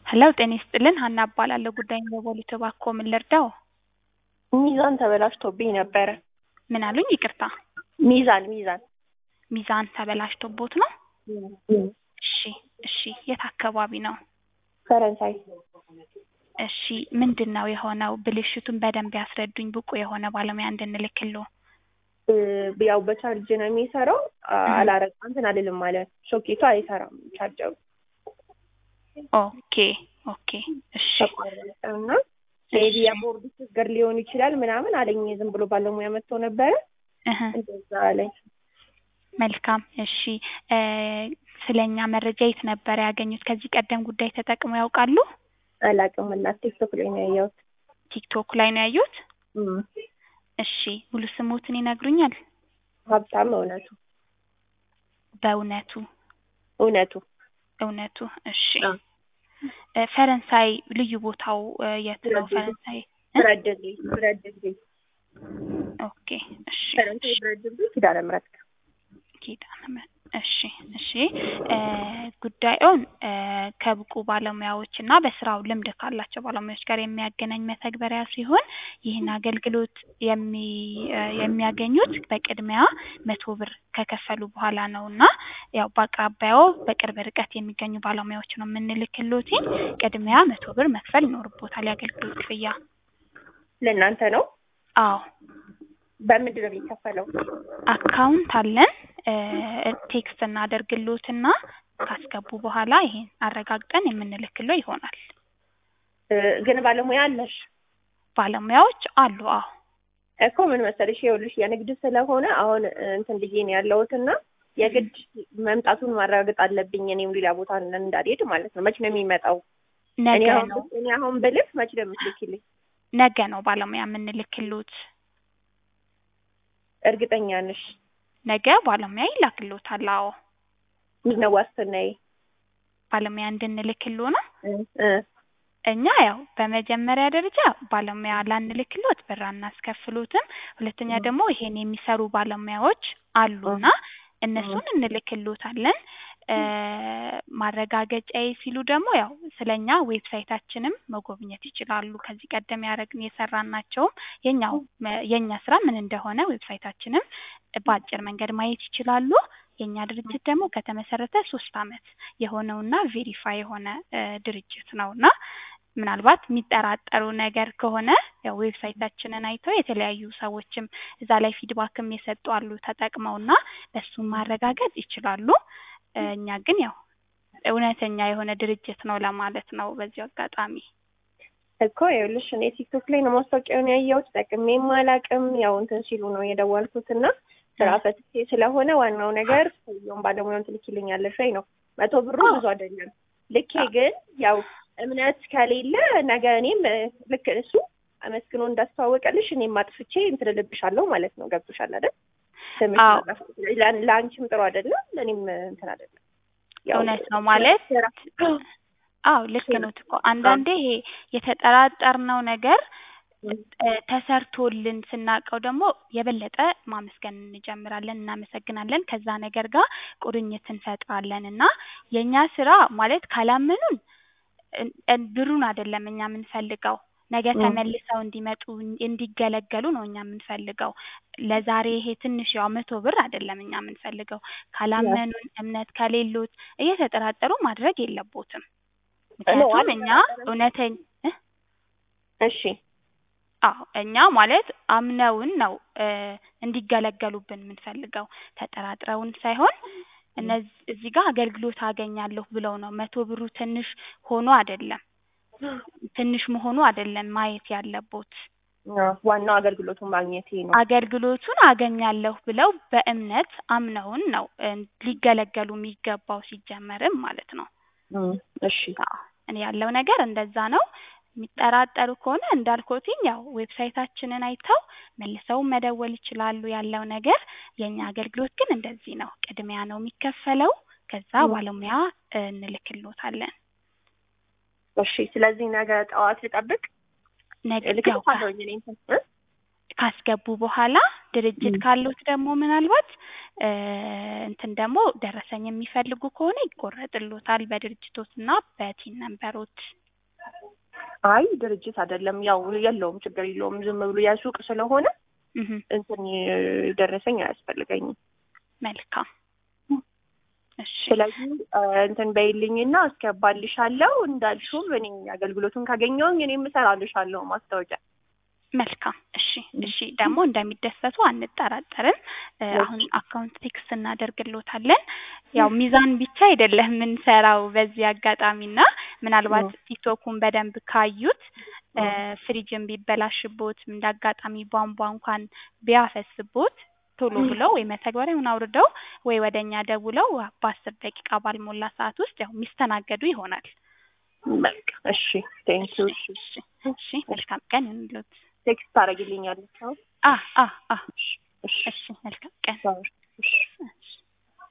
ሄሎ ጤና ይስጥልን ሀና እባላለሁ ጉዳዩን በፖሊስ እባክዎ ምን ልርዳዎ? ሚዛን ተበላሽቶብኝ ነበረ። ምን አሉኝ ይቅርታ ሚዛን ሚዛን ሚዛን ተበላሽቶቦት ነው? እሺ እሺ የት አካባቢ ነው? ፈረንሳይ እሺ ምንድን ነው የሆነው ብልሽቱን በደንብ ያስረዱኝ ብቁ የሆነ ባለሙያ እንድንልክልዎ እ ያው በቻርጅ ነው የሚሰራው አላረግ እንትን አልልም ማለት ሶኬቱ አይሰራም ቻርጀሩ ኦኬ ኦኬ እሺ እና ሜቢ የቦርዱ ችግር ሊሆን ይችላል ምናምን አለኝ ዝም ብሎ ባለሙያ መጥቶ ነበረ እህ እንደዛ አለኝ መልካም እሺ እ ስለኛ መረጃ የት ነበር ያገኙት ከዚህ ቀደም ጉዳይ ተጠቅመው ያውቃሉ አላውቅም እናት ቲክቶክ ላይ ነው ያየሁት ቲክቶክ ላይ ነው ያዩት እም እሺ ሙሉ ስሞትን ይነግሩኛል ሀብታም እውነቱ በእውነቱ እውነቱ እውነቱ እሺ አዎ። እ ፈረንሳይ ልዩ ቦታው እ የት ነው ብረድልድይ። ፈረንሳይ እ ብረት ድልድይ ብረት ድልድይ ኦኬ እሺ ፈረንሳይ ብረት ድልድይ ኪዳነ ምህረት ጋር ኪዳነ ምህረት እሺ እሺ እ ጉዳዩን እ ከብቁ ባለሙያዎች እና በስራው ልምድ ካላቸው ባለሙያዎች ጋር የሚያገናኝ መተግበሪያ ሲሆን ይህን አገልግሎት የሚ እ የሚያገኙት በቅድሚያ መቶ ብር ከከፈሉ በኋላ ነው እና ያው በአቅራቢያዎ በቅርብ ርቀት የሚገኙ ባለሙያዎች ነው የምንልክልዎት ቅድሚያ መቶ ብር መክፈል ይኖርብዎታል የአገልግሎት ክፍያ ለእናንተ ነው አዎ በምንድን ነው የሚከፈለው አካውንት አለን እ ቴክስት እናደርግልዎትና ካስገቡ በኋላ ይሄን አረጋግጠን የምንልክልዎ ይሆናል እ ግን ባለሙያ አለሽ ባለሙያዎች አሉ አዎ እኮ ምን መሰለሽ ይኸውልሽ የንግድ ስለሆነ አሁን እንትን ብዬ ነው ያለሁትና የግድ መምጣቱን ማረጋገጥ አለብኝ እኔም ሌላ ቦታ እንዳልሄድ ማለት ነው መች ነው የሚመጣው እኔ ነገ አሁን ነው እኔ አሁን ብልክ መች ነው የምትልኪልኝ ነገ ነው ባለሙያ የምንልክልዎት እርግጠኛ ነሽ ነገ ባለሙያ ይላክልዎታል አዎ ምንድን ነው ዋስትናዬ ባለሙያ እንድንልክልዎ ነው እ እ እኛ ያው በመጀመሪያ ደረጃ ባለሙያ ላንልክልዎት ብር አናስከፍሎትም ሁለተኛ ደግሞ ይሄን የሚሰሩ ባለሙያዎች አሉና እነሱን እንልክልዎታለን እ ማረጋገጫዬ ሲሉ ደግሞ ያው ስለኛ ዌብሳይታችንም መጎብኘት ይችላሉ ከዚህ ቀደም ያረግን የሰራናቸውም የኛው የኛ ስራ ምን እንደሆነ ዌብሳይታችንም በአጭር መንገድ ማየት ይችላሉ የኛ ድርጅት ደግሞ ከተመሰረተ ሶስት አመት የሆነውና ቬሪፋይ የሆነ እ ድርጅት ነውና ምናልባት የሚጠራጠሩ ነገር ከሆነ ያው ዌብሳይታችንን አይተው የተለያዩ ሰዎችም እዛ ላይ ፊድባክም የሰጡ አሉ ተጠቅመውና እሱን ማረጋገጥ ይችላሉ እ እኛ ግን ያው እውነተኛ የሆነ ድርጅት ነው ለማለት ነው በዚሁ አጋጣሚ እኮ ይኸውልሽ እኔ ቲክቶክ ላይ ነው ማስታወቂያውን ያየሁት ጠቅሜም አላውቅም ያው እንትን ሲሉ ነው የደወልኩት እና ስራ ፈትቼ ስለሆነ ዋናው ነገር ሰውየውን ባለሙያውን ትልኪልኛለሽ ወይ ነው መቶ ብሩ ብዙ አይደለም ልኬ ግን ያው እምነት ከሌለ ነገ እኔም እ ልክ እሱ አመስግኖ እንዳስተዋወቀልሽ እኔም አጥፍቼ እንትን እልብሻለሁ ማለት ነው ገብቶሻል አይደል ስምሽ አዎ። ማጥፋት ለ- ለአንቺም ጥሩ አይደለም ለእኔም እንትን አይደለም ያው እውነት ነው ማለት ስራ አዎ ልክ ኖት እኮ አንዳንዴ ይሄ የተጠራጠርነው ነገር እ ተሰርቶልን ስናውቀው ደግሞ የበለጠ ማመስገን እንጀምራለን እናመሰግናለን ከዛ ነገር ጋር ቁርኝት እንፈጥራለን እና የእኛ ስራ ማለት ካላመኑን እ- እ ብሩን አይደለም እኛ የምንፈልገው ነገ ም። ተመልሰው እንዲመጡ እንዲገለገሉ ነው እኛ የምንፈልገው ለዛሬ ይሄ ትንሽ ያው መቶ ብር አይደለም እኛ የምንፈልገው ካላመኑን እምነት ከሌሎት እየተጠራጠሩ ማድረግ የለቦትም ምክንያቱም እኛ እውነተኛ እ እሺ አዎ እኛ ማለት አምነውን ነው እ እንዲገለገሉብን የምንፈልገው ተጠራጥረውን ሳይሆን እነዚህ እዚህ ጋር አገልግሎት አገኛለሁ ብለው ነው መቶ ብሩ ትንሽ ሆኖ አይደለም ትንሽ መሆኑ አይደለም ማየት ያለቦት አዎ፣ ዋናው አገልግሎቱን ማግኘቴ ነው አገልግሎቱን አገኛለሁ ብለው በእምነት አምነውን ነው እ ሊገለገሉ የሚገባው ሲጀመርም ማለት ነው እም፣ እሺ አዎ እኔ ያለው ነገር እንደዛ ነው የሚጠራጠሩ ከሆነ እንዳልኩትኝ ያው ዌብሳይታችንን አይተው መልሰው መደወል ይችላሉ ያለው ነገር የእኛ አገልግሎት ግን እንደዚህ ነው ቅድሚያ ነው የሚከፈለው ከዛ ም። ባለሙያ እ እንልክልዎታለን እሺ ስለዚህ ነገ ጠዋት ልጠብቅ ነገ ያው እልክልሻለሁኝ እኔ እንትን እ ካስገቡ በኋላ ድርጅት ም። ካሉት ደግሞ ምናልባት እ እንትን ደግሞ ደረሰኝ የሚፈልጉ ከሆነ ይቆረጥሎታል በድርጅቶት እና በቲን ነንበሮት። አይ ድርጅት አይደለም ያው የለውም ችግር የለውም ዝም ብሎ የሱቅ ስለሆነ እህ እንትን ደረሰኝ አያስፈልገኝም መልካም እሺ ስለዚህ እ እንትን በይልኝና አስገባልሻለሁ እንዳልሽውም እኔ አገልግሎቱን ካገኘሁኝ እኔም እሰራልሻለሁ ማስታወቂያ መልካም እሺ እሺ ደግሞ እንደሚደሰቱ አንጠራጠርም እ አሁን አካውንት ቴክስት እናደርግሎታለን ያው ሚዛን ብቻ አይደለም የምንሰራው በዚህ አጋጣሚና ምናልባት ቲክቶኩን በደንብ ካዩት እ ፍሪጅን ቢበላሽቦት እንደ አጋጣሚ ቧንቧ እንኳን ቢያፈስቦት ቶሎ ብለው ወይ መተግበሪያውን አውርደው ወይ ወደ እኛ ደውለው በአስር ደቂቃ ባልሞላ ሰዓት ውስጥ ያው የሚስተናገዱ ይሆናል። በቃ እሺ ቴንኪው እሺ እሺ እሺ መልካም ቀን ይሁንልዎት። ቴክስት ታደርጊልኛለሽ አሁን አ አ አ እሺ እሺ መልካም ቀን እሺ እሺ